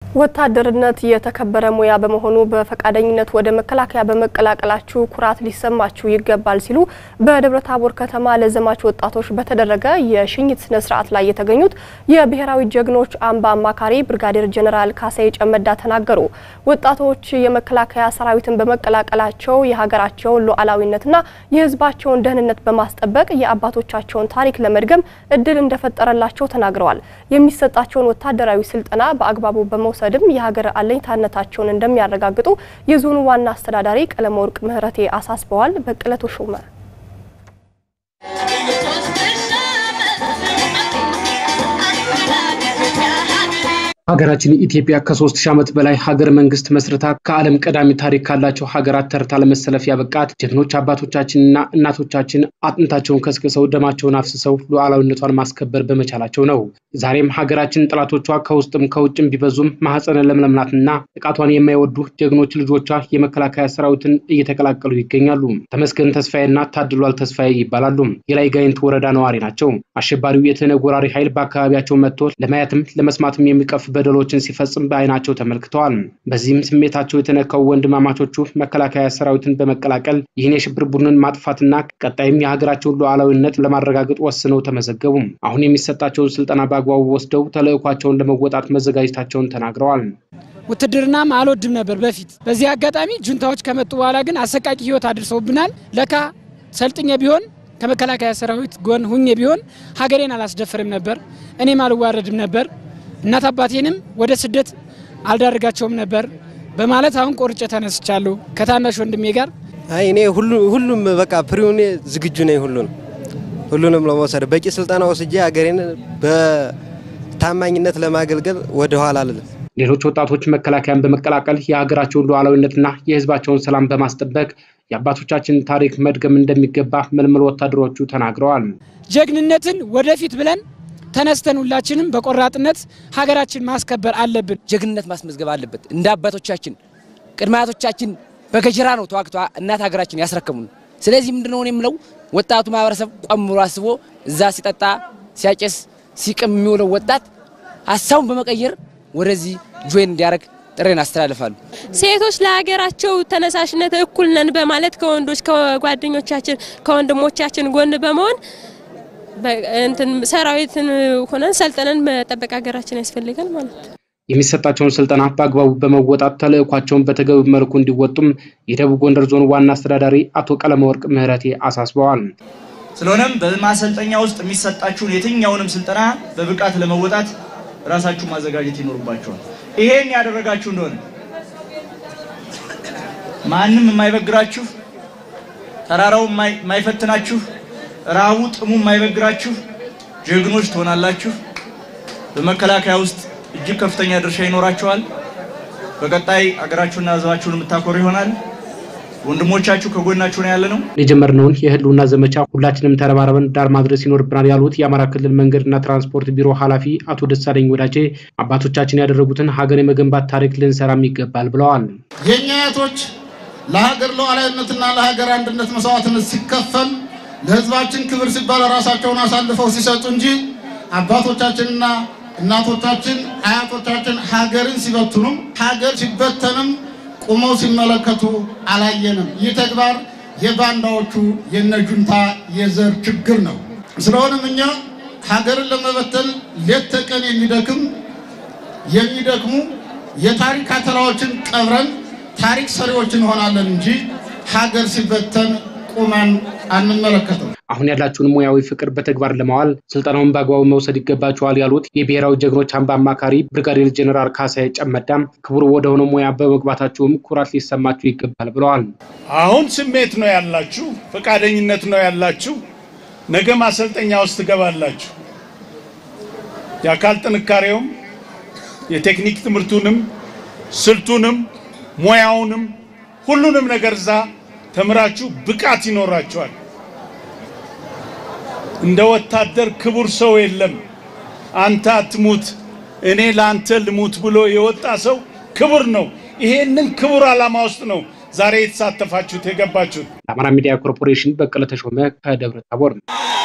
ወታደርነት የተከበረ ሙያ በመሆኑ በፈቃደኝነት ወደ መከላከያ በመቀላቀላችሁ ኩራት ሊሰማችሁ ይገባል ሲሉ በደብረ ታቦር ከተማ ለዘማች ወጣቶች በተደረገ የሽኝት ስነ ስርዓት ላይ የተገኙት የብሔራዊ ጀግኖች አምባ አማካሪ ብርጋዴር ጀኔራል ካሳዬ ጨመዳ ተናገሩ። ወጣቶች የመከላከያ ሰራዊትን በመቀላቀላቸው የሀገራቸውን ሉዓላዊነትና የሕዝባቸውን ደህንነት በማስጠበቅ የአባቶቻቸውን ታሪክ ለመድገም እድል እንደፈጠረላቸው ተናግረዋል። የሚሰጣቸውን ወታደራዊ ስልጠና በአግባቡ በመውሰድ ሰድም የሀገር አለኝታነታቸውን እንደሚያረጋግጡ የዞኑ ዋና አስተዳዳሪ ቀለመወርቅ ምህረቴ አሳስበዋል። በቅለቱ ሹመ ሀገራችን ኢትዮጵያ ከሶስት ሺህ ዓመት በላይ ሀገር መንግስት መስርታ ከዓለም ቀዳሚ ታሪክ ካላቸው ሀገራት ተርታ ለመሰለፍ ያበቃት ጀግኖች አባቶቻችንና እናቶቻችን አጥንታቸውን ከስክሰው ደማቸውን አፍስሰው ሉዓላዊነቷን ማስከበር በመቻላቸው ነው። ዛሬም ሀገራችን ጠላቶቿ ከውስጥም ከውጭም ቢበዙም ማህፀነ ለምለም ናትና ጥቃቷን የማይወዱ ጀግኖች ልጆቿ የመከላከያ ሰራዊትን እየተቀላቀሉ ይገኛሉ። ተመስገን ተስፋዬና ታድሏል ተስፋዬ ይባላሉ። የላይ ጋይንት ወረዳ ነዋሪ ናቸው። አሸባሪው የተነጎራሪ ኃይል በአካባቢያቸው መጥቶ ለማየትም ለመስማትም የሚቀፍ በደሎችን ሲፈጽም በአይናቸው ተመልክተዋል። በዚህም ስሜታቸው የተነካው ወንድማማቾቹ መከላከያ ሰራዊትን በመቀላቀል ይህን የሽብር ቡድንን ማጥፋትና ቀጣይም የሀገራቸውን ሉዓላዊነት ለማረጋገጥ ወስነው ተመዘገቡ። አሁን የሚሰጣቸውን ስልጠና በአግባቡ ወስደው ተልዕኳቸውን ለመወጣት መዘጋጀታቸውን ተናግረዋል። ውትድርናም አልወድም ነበር በፊት። በዚህ አጋጣሚ ጁንታዎች ከመጡ በኋላ ግን አሰቃቂ ህይወት አድርሰውብናል። ለካ ሰልጥኜ ቢሆን ከመከላከያ ሰራዊት ጎን ሁኜ ቢሆን ሀገሬን አላስደፍርም ነበር፣ እኔም አልዋረድም ነበር እናት አባቴንም ወደ ስደት አልዳርጋቸውም ነበር በማለት አሁን ቆርጬ ተነስቻለሁ ከታናሽ ወንድሜ ጋር። አይ እኔ ሁሉም በቃ ፕሪውን ዝግጁ ነኝ። ሁሉንም ሁሉንም ለመውሰድ በቂ ስልጠና ወስጄ ሀገሬን በታማኝነት ለማገልገል ወደ ኋላ አልልም። ሌሎች ወጣቶች መከላከያን በመቀላቀል የሀገራቸውን ሉዓላዊነትና የሕዝባቸውን ሰላም በማስጠበቅ የአባቶቻችን ታሪክ መድገም እንደሚገባ ምልምል ወታደሮቹ ተናግረዋል። ጀግንነትን ወደፊት ብለን ተነስተን ሁላችንም በቆራጥነት ሀገራችን ማስከበር አለብን። ጀግንነት ማስመዝገብ አለበት። እንደ አባቶቻችን ቅድመ አያቶቻችን በገጀራ ነው ተዋግቶ እናት ሀገራችን ያስረከሙን። ስለዚህ ምንድነው የምለው ወጣቱ ማህበረሰብ ቆም ብሎ አስቦ እዛ ሲጠጣ ሲያጨስ ሲቅም የሚውለው ወጣት ሀሳቡን በመቀየር ወደዚህ ጆይን እንዲያደርግ ጥሬን አስተላልፋሉ። ሴቶች ለሀገራቸው ተነሳሽነት እኩል ነን በማለት ከወንዶች ከጓደኞቻችን ከወንድሞቻችን ጎን በመሆን እንትን ሰራዊትን ሆነን ሰልጥነን መጠበቅ ሀገራችን ያስፈልጋል ማለት ነው። የሚሰጣቸውን ስልጠና በአግባቡ በመወጣት ተልዕኳቸውን በተገቢ መልኩ እንዲወጡም የደቡብ ጎንደር ዞን ዋና አስተዳዳሪ አቶ ቀለመወርቅ ምህረቴ አሳስበዋል። ስለሆነም በማሰልጠኛ ውስጥ የሚሰጣችሁን የትኛውንም ስልጠና በብቃት ለመወጣት ራሳችሁ ማዘጋጀት ይኖርባችኋል። ይሄን ያደረጋችሁ እንደሆነ ማንም የማይበግራችሁ ተራራው የማይፈትናችሁ ረሃቡ ጥሙ የማይበግራችሁ ጀግኖች ትሆናላችሁ። በመከላከያ ውስጥ እጅግ ከፍተኛ ድርሻ ይኖራችኋል። በቀጣይ አገራችሁና ሕዝባችሁን የምታኮሩ ይሆናል። ወንድሞቻችሁ ከጎናችሁ ነው ያለ ነው። የጀመርነውን የህልውና ዘመቻ ሁላችንም ተረባረበን ዳር ማድረስ ይኖርብናል ያሉት የአማራ ክልል መንገድና ትራንስፖርት ቢሮ ኃላፊ አቶ ደሳለኝ ወዳጄ አባቶቻችን ያደረጉትን ሀገር የመገንባት ታሪክ ልንሰራም ይገባል ብለዋል። የእኛ አያቶች ለሀገር ሉዓላዊነትና ለሀገር አንድነት መስዋዕትነት ሲከፈል ለህዝባችን ክብር ሲባል ራሳቸውን አሳልፈው ሲሰጡ እንጂ አባቶቻችንና እናቶቻችን አያቶቻችን ሀገርን ሲበትኑም ሀገር ሲበተንም ቁመው ሲመለከቱ አላየንም። ይህ ተግባር የባንዳዎቹ የነጁንታ የዘር ችግር ነው። ስለሆነም እኛ ሀገርን ለመበተን ሌት ተቀን የሚደክም የሚደክሙ የታሪክ አተላዎችን ቀብረን ታሪክ ሰሪዎች እንሆናለን እንጂ ሀገር ሲበተን ቁመን አንመለከተው። አሁን ያላችሁን ሙያዊ ፍቅር በተግባር ለማዋል ስልጠናውን በአግባቡ መውሰድ ይገባችኋል ያሉት የብሔራዊ ጀግኖች አምባ አማካሪ ብርጋዴር ጀኔራል ካሳዬ ጨመዳም ክቡር ወደሆነ ሙያ በመግባታችሁም ኩራት ሊሰማችሁ ይገባል ብለዋል። አሁን ስሜት ነው ያላችሁ፣ ፈቃደኝነት ነው ያላችሁ። ነገ ማሰልጠኛ ውስጥ ትገባላችሁ። የአካል ጥንካሬውም የቴክኒክ ትምህርቱንም ስልቱንም ሙያውንም ሁሉንም ነገር እዛ ተምራችሁ ብቃት ይኖራችኋል። እንደ ወታደር ክቡር ሰው የለም። አንተ አትሙት እኔ ለአንተ ልሙት ብሎ የወጣ ሰው ክቡር ነው። ይሄንን ክቡር ዓላማ ውስጥ ነው ዛሬ የተሳተፋችሁት የገባችሁት። ለአማራ ሚዲያ ኮርፖሬሽን በቀለ ተሾመ ከደብረ ታቦር